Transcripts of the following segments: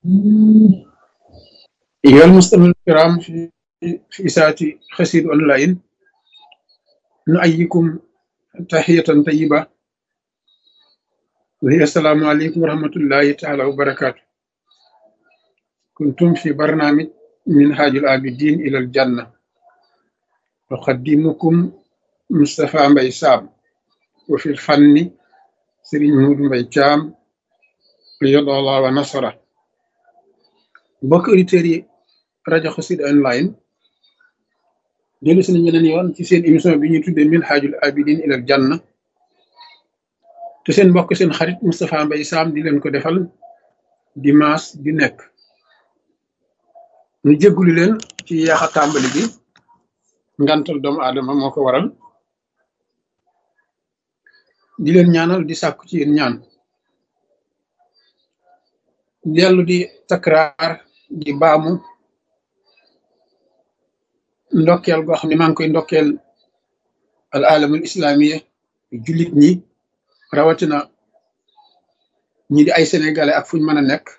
أيها المستمعون الكرام في في إذاعة خسير أونلاين نؤيكم تحية طيبة وهي السلام عليكم ورحمة الله تعالى وبركاته كنتم في برنامج منهاج العابدين إلى الجنة أقدمكم مصطفى مبي سام وفي الفن سرين مود مبي جام قيد الله ونصره mbokk auditeurs yi rajo Xassida online dellu si nañ ñeneen yoon ci seen émission bi ñuy tuddee Minhajul Abidin ilal Janna te seen mbokk seen xarit Moustapha Mbaye Sam di leen ko defal dimanche bi nekk ñu jéggulu leen ci yaaxa tàmbali bi ngantal doomu aadama moo ko waral di leen ñaanal di sàkku ci yéen ñaan dellu di takraar di baamu ndokkeel goo xam ne maa ngi koy ndokkeel al alamul islamiya jullit ñi rawatina ñi di ay sénégalais ak fuñ mën a nekk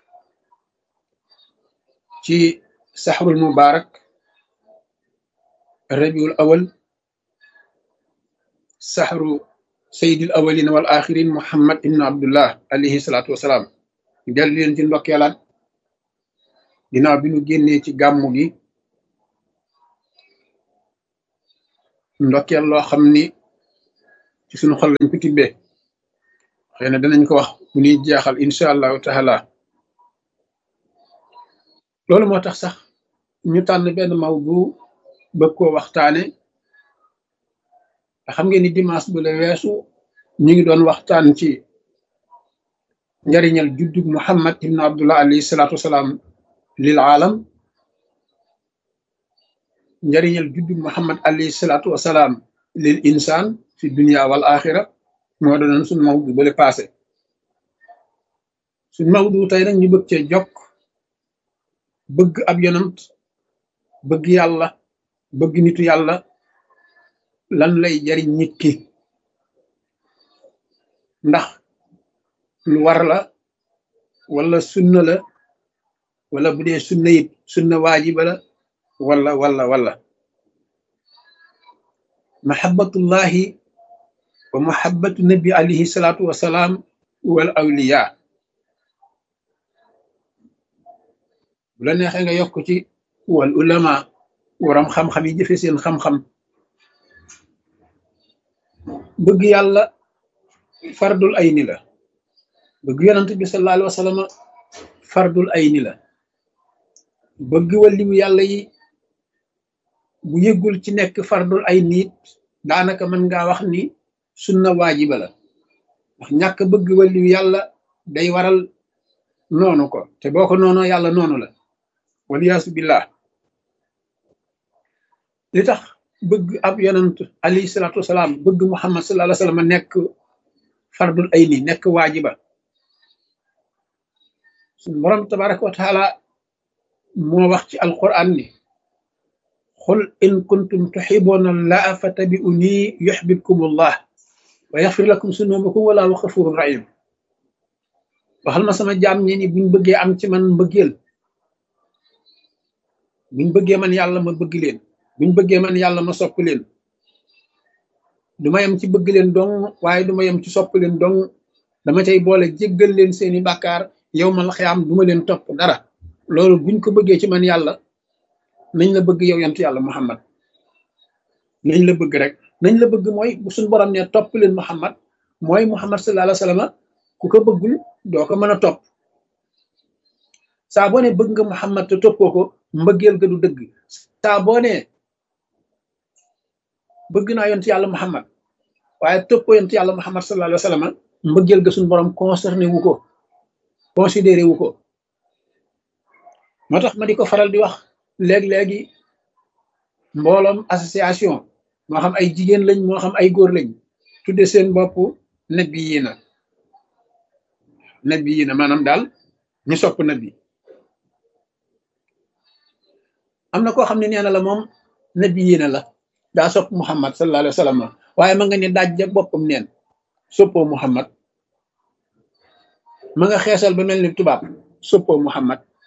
ci saxrul mubarak rabiul awal saxru sayidil awalin wal axirin muhammad ibnu abdullah alayhi salaatu wasalaam dellu leen ci ndokkeelaat ginnaaw bi ñu génnee ci gàmmu gi ndokkeel loo xam ni ci sunu xol lañ ko tibbee xëy na danañ ko wax bu ñuy jeexal incha allahu taala loolu moo tax sax ñu tànn benn maw bu bëgg koo waxtaane xam ngeen ni dimanche bu la weesu ñu ngi doon waxtaan ci njariñal juddug muhammad ibnu abdullah alayhi salaatu wasalaam lil aalam njariñal juddug muhammad alayhi salaatu wasalaam lil insaan fi dunia wal axira moo doonoon suñ mawdu bale passé suñ mawdu tey nag ñu bëgg cee jokk bëgg ab yonant bëgg yàlla bëgg nitu yàlla lan lay jariñ nit ki ndax lu war la wala sunna la wala bu dee sunna it sunna waajiba la wala wala wala mahabbatullahi wa mahabbatu nabi alayhi salaatu wasalaam wal awliya bu la neexee nga yokk ci wal ulama waram xam-xam yi jëfe seen xam-xam bëgg yàlla fardul ayni la bëgg yonant bi sallallahu alayhi wa sallam fardul ayni la bëgg waliwu yàlla yi bu yëggul ci nekk fardul ay niit daanaka mën ngaa wax ni sunna waajiba la ndax ñàkk bëgg waliwu yàlla day waral noonu ko te boo ko noonoo yàlla noonu la waliyaasu billah li tax bëgg ab yonant alayhi salaatu wasalaam bëgg muhammad sallallahu alayhi wa sallam nekk fardul ay ni nekk waajiba suñ borom tabaraka wa taala moo wax ci alquran ni xul in kuntum tuxibuuna allaha fattabi'uni yuxbibkum allah wa yaxfir lakum sunubakum wala wa xafurun rahim waxal ma sama jaam ñi ni buñ bëggee am ci man mbëggeel buñ bëggee man yàlla ma bëgg leen buñ bëggee man yàlla ma sopp leen du ma yem ci bëgg leen dong waaye du ma yem ci sopp leen dong dama cay boole jéggal leen seeni bàkkaar yow ma la xiyaam du ma leen topp dara loolu buñ ko bëggee ci man yàlla nañ la bëgg yow yant yàlla muhammad nañ la bëgg rek nañ la bëgg mooy bu suñ borom ne topp leen muhammad mooy muhammad sallallahu alayhi wa sallam ku ko bëggul doo ko mën a topp saa boo ne bëgg nga muhammad te toppoo ko mbëggeel ga du dëgg saa boo ne bëgg naa yont yàlla muhammad waaye toppoo yont yàlla muhammad sallallahu alayhi wa sallam mbëggeel ga suñ borom concerné wu ko considéré wu ko moo tax ma di ko faral di wax léeg-léegi mbooloom association moo xam ay jigéen lañ moo xam ay góor lañ tudde seen bopp nabi yi na nabi yi na maanaam daal ñu sopp nabi am na koo xam ne nee na la moom nabi yi na la daa sopp muhammad sallallahu alayhi wa sallam waaye ma nga ne daaj ja boppam neen soppoo muhammad ma nga xeesal ba mel ni tubaab soppoo muhammad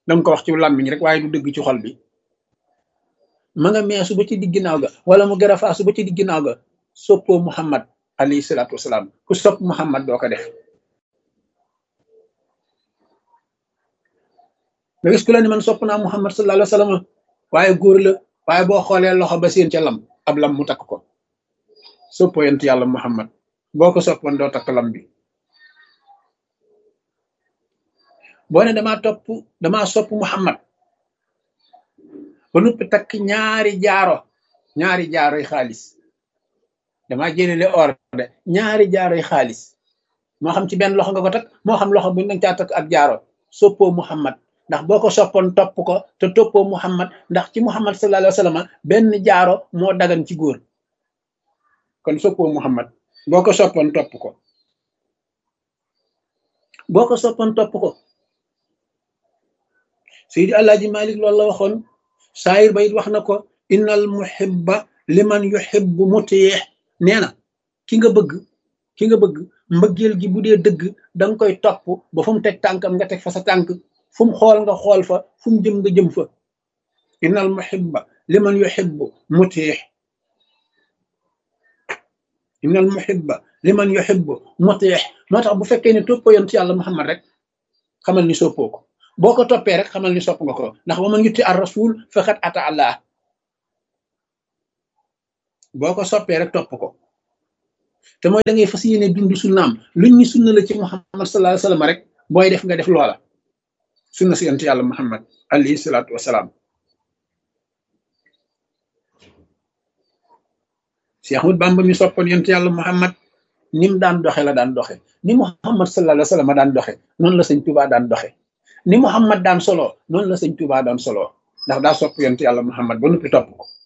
danga ko wax ci làmmiñ rek waaye du dëgg ci xol bi ma nga meesu ba ci digg ginnaaw ga wala mu gën a faasu ba ci digg ginnaaw ga soppoo muhammad alayhi salaatu wasalaam ku sopp muhammad doo ko def nga gis ku la ni man sopp naa muhammad sallallahu alayhi wa sallam waaye góor la waaye boo xoolee loxo ba seen ca lam ab lam mu takk ko soppoo yent yàlla muhammad boo ko soppoon doo takk lam bi boo ne damaa topp damaa sopp muhammad ba noppi takk ñaari jaaro ñaari jaaroy xaalis damaa jëlele or de ñaari jaaroy xaalis moo xam ci benn loxo nga ko takk moo xam loxo bu nga caa takk ab jaaro soppoo muhammad ndax boo ko soppoon topp ko te toppoo muhammad ndax ci muhammad sallallahu alayhi wa sallam benn jaaro moo dagan ci góor kon soppoo muhammad boo ko soppoon topp ko boo ko soppoon topp ko Seydi Alaaji Malik loolu la waxoon saayir ba it wax na ko innal muhibba liman yuhibbu mutiyeex nee na ki nga bëgg ki nga bëgg mbëggeel gi bu dee dëgg danga koy topp ba fu mu teg tànkam nga teg fa sa tànk fu mu xool nga xool fa fu mu jëm nga jëm fa innal muhibba liman yuhibbu mutiyeex innal muhibba liman yuhibbu mutiyeex moo tax bu fekkee ne toppoo yonent yàlla Muhammad rek xamal ni soppoo ko boo ko toppee rek xamal ni sopp nga ko ndax wa man yuti ar rasul faqad ata allah boo ko soppee rek topp ko te mooy da ngay fas yéene dund sunnaam luñ ñu sunna la ci muhammad sallallahu alayhi wasallam rek booy def nga def loola sunna si yonent yàlla muhammad alayhi salaatu wasalaam si Ahmad Bamba mi soppoon yonent yàlla muhammad ni mu daan doxe la daan doxe ni muhammad sallallahu alayhi wasallam daan doxe noonu la sëñ Tuubaa daan doxe ni Muhammad daan solo noonu la sëñ Tuubaa daan solo ndax daa sopp yonent yàlla Muhammad ba noppi topp ko